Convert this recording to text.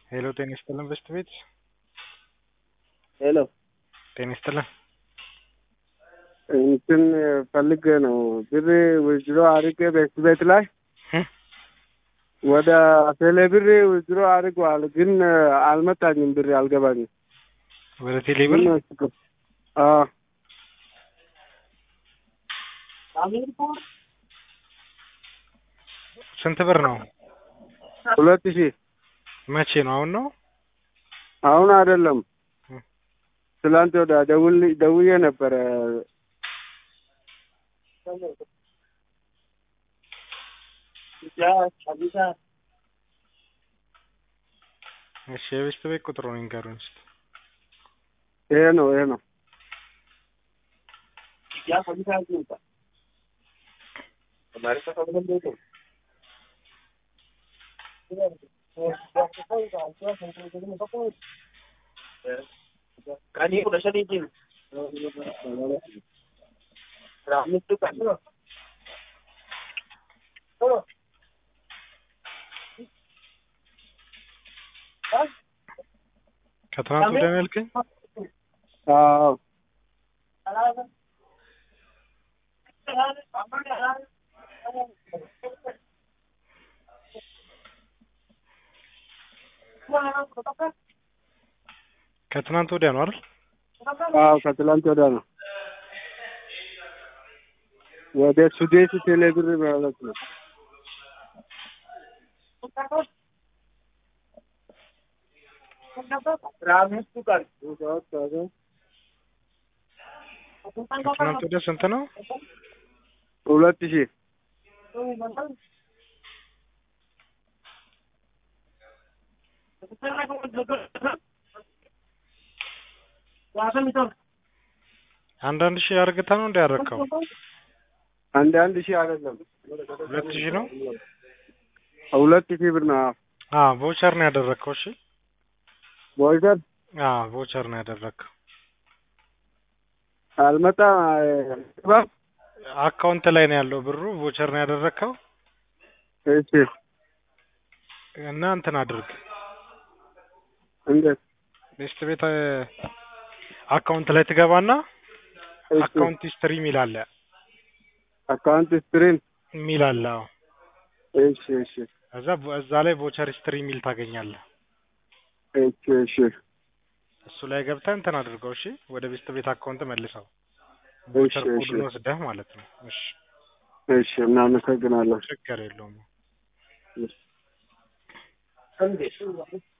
ሄሎ ጤና ይስጥልን በስት ቤት ሄሎ ጤና ይስጥልን እንትን ፈልጌ ነው ብር ውዝድሮ አድርጌ ቤት ቤት ላይ እ? ወደ ቴሌ ብር ውዝድሮ አድርገዋል፣ ግን አልመጣኝም። ብር አልገባኝም። ወደ ቴሌ ብር ምን ነው ችግር? አዎ ስንት ብር ነው? ሁለት ሺህ መቼ ነው? አሁን ነው? አሁን አይደለም፣ እ? ትላንት ወደ ደውል ደውዬ ነበረ። እሺ የቤስት ቤት ቁጥሩን ይንገሩኝ እስኪ። ይሄ ነው ይሄ ነው። ከትናንት ወዲያ ነው ያልከኝ? አዎ ከትናንት ወዲያ ነው አይደል? አዎ ከትላንት ወዲያ ነው። ወደ ሱዴት ቴሌ ብር ማለት ነው። ከትናንት ወዲያ ስንት ነው? ሁለት ሺህ አንዳንድ ሺህ አርግታ ነው እንደ ያረከው? አንድ አንድ ሺህ አይደለም ሁለት ሺህ ነው? ሁለት ሺህ ብር ነው። አዎ ቮቸር ነው ያደረግከው። እሺ ቦይዘር አዎ ቮቸር ነው ያደረግከው። አልመጣም። ባ አካውንት ላይ ነው ያለው ብሩ። ቮቸር ነው ያደረግከው እሺ እና እንትን አድርግ እንዴት? ቤስት ቤት እ፣ አካውንት ላይ ትገባና እሺ አካውንት ሂስትሪ የሚል አለ አካውንት ስትሪም የሚል አለ። አዎ እሺ እሺ እዛ እዛ ላይ ቮቸር ሂስትሪ የሚል ታገኛለህ። እሺ እሺ እሱ ላይ ገብተህ እንትን አድርገው። እሺ ወደ ቤስት ቤት አካውንት መልሰው እሺ ቮቸር እሺ ኮዱን ወስደህ ማለት ነው። እሺ እሺ እናመሰግናለን። ችግር የለውም። እሺ